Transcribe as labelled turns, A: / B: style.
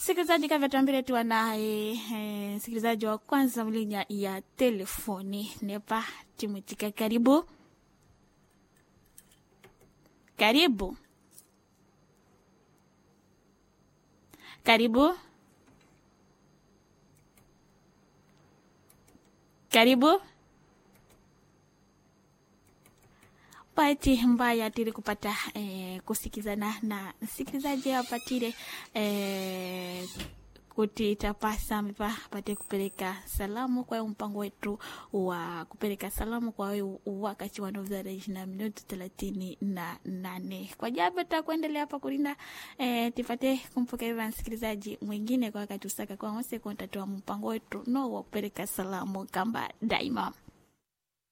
A: msikilizaji kavyatambile tuwa naye eh, msikilizaji wa kwanza mlinya ya telefoni nepa timwitika karibu karibu karibu karibu bahati mbaya tili kupata eh, kusikizana na msikilizaji apatile eh, kuti tapasa mipa pate kupeleka salamu kwa mpango wetu wa kupeleka salamu kwa wewe wakati wa novzara na minuti thelathini na nane kwa japo takuendelea hapa kulinda eh, tipate kumpokea msikilizaji mwingine kwa wakati usaka kwa wose kontatoa mpango wetu no wa kupeleka salamu kamba daima